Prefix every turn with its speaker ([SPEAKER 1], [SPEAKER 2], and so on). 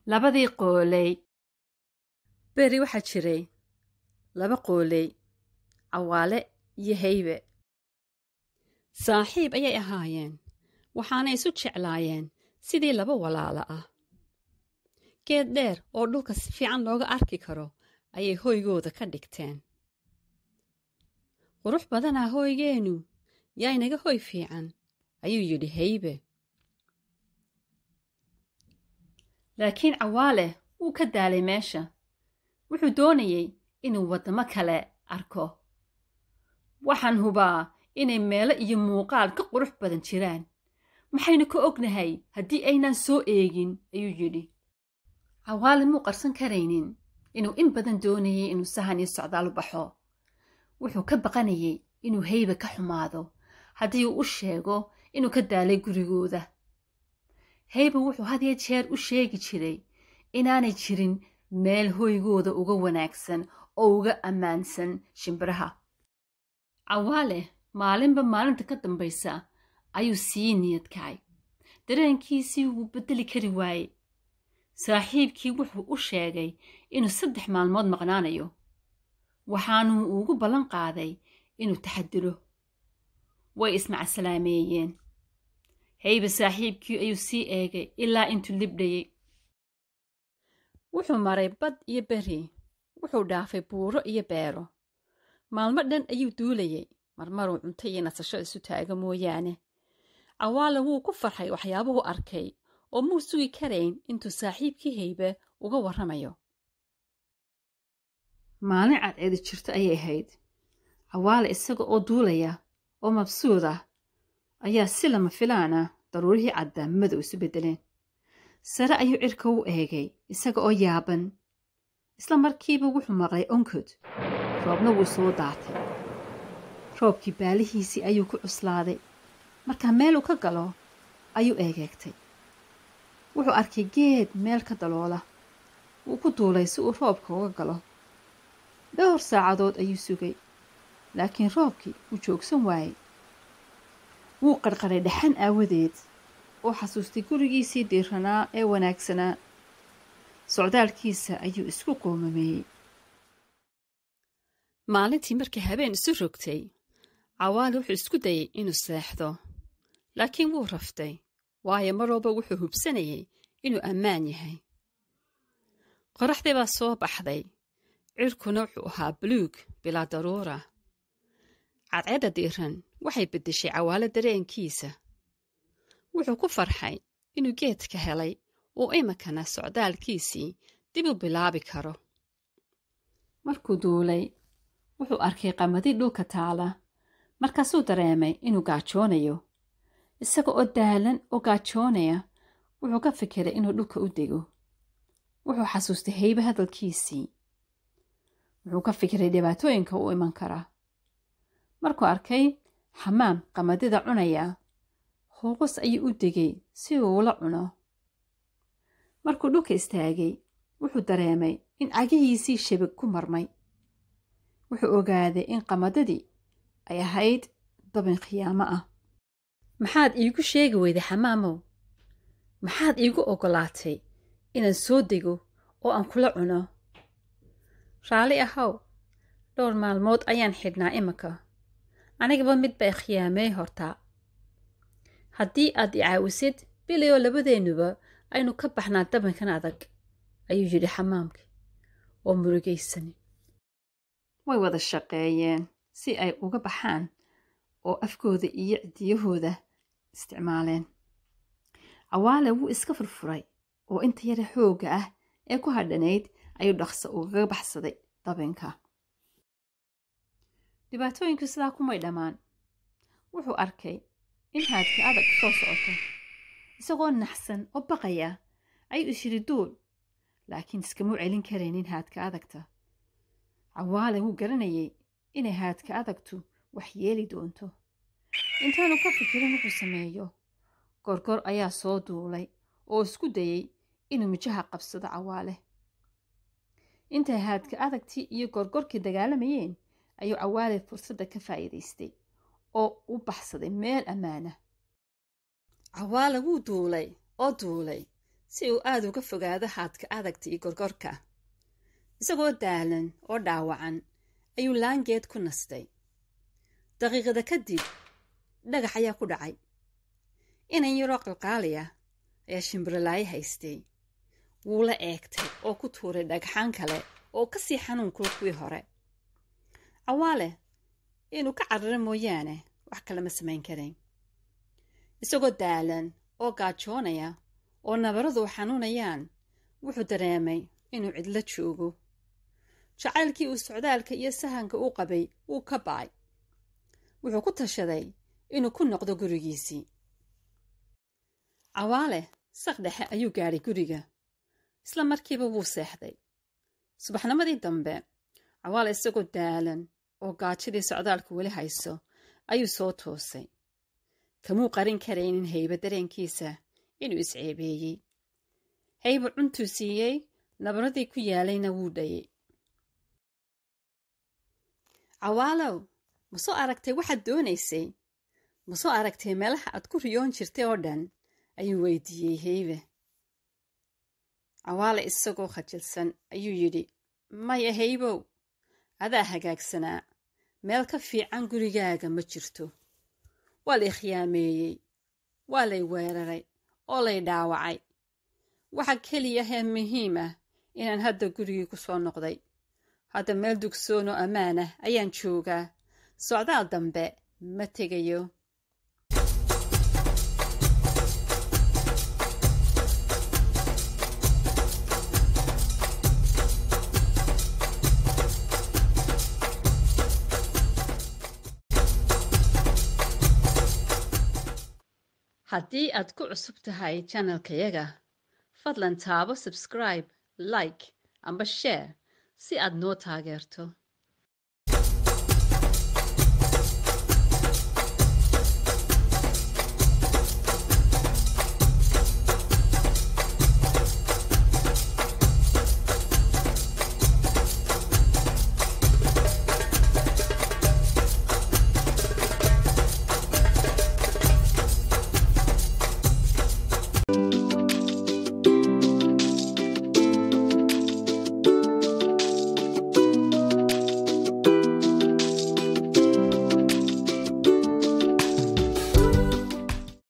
[SPEAKER 1] labadii qooley beri waxaa jiray laba qooley cawaale iyo haybe saaxiib ayay ahaayeen waxaanay isu jeclaayeen sidii laba walaalo ah geed dheer oo dhulka si fiican looga arki karo ayay hoygooda ka dhigteen qurux badanaa hooygeennu yaa inaga hoy fiican ayuu yidhi haybe laakiin cawaale wuu ka daalay meesha wuxuu doonayey inuu waddamo kale arko waxaan hubaa inay meelo iyo muuqaal ka qurux badan jiraan maxaynu ka ognahay haddii aynaan soo eegin ayuu yidhi cawaale muu qarsan karaynin inuu in badan doonayay inuu sahan iyo socdaal u baxo wuxuu ka baqanayay inuu haybe ka xumaado haddii uu u sheego inuu ka daalay gurigooda haybe wuxuu had iyo jeer u sheegi jiray inaanay jirin meel hoygooda uga wanaagsan oo uga ammaansan shimbiraha cawaale maalinba maalinta ka dambaysa ayuu sii niyad kacay dareenkiisii wuu beddeli kari waaye saaxiibkii wuxuu u sheegay inuu saddex maalmood maqnaanayo waxaanuu ugu ballan qaaday inuu taxadiro way ismacasalaameeyeen haybe saaxiibkii ayuu sii eegay ilaa intuu libdhayey wuxuu maray bad iyo beri wuxuu dhaafay buuro iyo beero maalmo dhan ayuu duulayey marmaruu cunto iyo nasasho isu taaga mooyaane cawaale wuu ku farxay waxyaabuhu arkay oo muu sugi karayn intuu saaxiibkii haybe uga warramayo maalin cadceedi jirto ayay ahayd cawaale isaga oo duulaya oo mabsuud ah ayaa si lama filaana daruurihii caddaa madow isu beddeleen sare ayuu cirka u eegay isaga oo yaaban isla markiiba wuxuu maqlay onkod roobna wuu soo daatay roobkii baalihiisii ayuu ku cuslaaday markaa meeluu ka galo ayuu eegeegtay wuxuu arkay geed meel ka daloola wuu ku duulay si uu roobka uga galo dhowr saacadood ayuu sugay laakiin roobkii wuu joogsan waayey wuu qarqaray dhaxan aawadeed oo xasuustay gurigiisii diiranaa ee wanaagsanaa socdaalkiisa ayuu isku qoomameeyey maalintii markii habeen isu rogtay cawaale wuxuu isku dayey inuu seexdo laakiin wuu raftay waayo mar walba wuxuu hubsanayay inuu ammaan yahay qoraxdii baa soo baxday cirkuna wuxuu ahaa buluug bilaa daruura cadceedda diiran waxay beddeshay cawaale dareenkiisa wuxuu ku farxay inuu geedka helay uu iminkana socdaalkiisii dib u bilaabi karo markuu duulay wuxuu arkay qamadi dhulka taala markaasuu dareemay inuu gaajoonayo isaga oo daalan oo gaajoonaya wuxuu ka fikiray inuu dhulka u dego wuxuu xasuustay haybe hadalkiisii wuxuu ka fikiray dhibaatooyinka u iman kara markuu arkay xamaam qamadida cunaya hooqos ayuu u degay si uu ula cuno markuu dhulka istaagay wuxuu dareemay in cagihiisii shabag ku marmay wuxuu ogaaday in qamadadii ay ahayd dabin khiyaamo ah maxaad iigu sheegi weyday xamaamow maxaad iigu oggolaatay inaan soo dego oo aan kula cuno raalli ahow dhowr maalmood ayaan xidhnaa iminka anigaba mid bay khiyaamey hortaa haddii aad i caawisid bilayoo labadeennuba aynu ka baxnaa dabinkan adag ayuu yidhi xamaamkii oo murugaysani way wada shaqeeyeen si ay uga baxaan oo afkooda iyo cidiyahooda isticmaaleen cawaale wuu iska furfuray oo inta yare xoogga ah ee ku hadhanayd ayuu dhaqso ugaga baxsaday dabinka dhibaatooyinku sidaa kumay dhammaan wuxuu arkay in haadka adag soo socoto isagoo naxsan oo baqaya ayuu isyidhi duul laakiin iskamuu celin karaynin haadka adagta cawaale wuu garanayay inay haadka adagtu wax yeeli doonto intaanu ka fikirin wuxuu sameeyo gorgor ayaa soo duulay oo isku dayey inuu mijaha qabsado cawaale intay haadka adagtii iyo gorgorkii dagaalamayeen ayuu cawaale fursadda ka faa'iidaystay oo u baxsaday meel ammaana cawaale wuu duulay oo duulay si uu aada uga fogaado haadka adagta iyo gorgorka isagoo daalan oo dhaawacan ayuu laangeed ku nastay daqiiqada kadib dhagax ayaa ku dhacay inan yaroo qalqaaliya ayaa shimbirolaayo haystay wuu la eegtay oo ku tuuray dhagxaan kale oo ka sii xanuunkula kuwii hore cawaale inuu ka cararo mooyaane wax kale ma samayn karayn isagoo daalan oo gaajoonaya oo nabaradu xanuunayaan wuxuu dareemay inuu cidlo joogo jacaylkii uu socdaalka iyo sahanka u qabay wuu ka ba'ay wuxuu ku tashaday inuu ku noqdo gurigiisii cawaale saq dhexe ayuu gaadhay guriga isla markiiba wuu seexday subaxnimadii dambe cawaale isagoo daalan oo gaajadii socdaalka weli hayso ayuu soo toosay kamuu qarin karaynin hayba dareenkiisa inuu isceebeeyey hayba cuntuu siiyey nabaradii ku yaalayna wuu dhayay cawaalow ma soo aragtay waxaad doonaysay ma soo aragtay meelaha aad ku riyoon jirtay oo dhan ayuu weydiiyey heybe cawaale isagoo khajilsan ayuu yidhi maya haybow adaa hagaagsanaa meel ka fiican gurigaaga ma jirto waa lay khiyaameeyey waa lay weeraray oo lay dhaawacay waxa keliya hee muhiim ah inaan hadda gurigii ku soo noqday hadda meel dugsoon oo ammaan ah ayaan joogaa socdaal dambe ma tegayo haddii aad ku cusub tahay janalkayaga fadlan taabo sabscribe like amba sheer si aad noo taageerto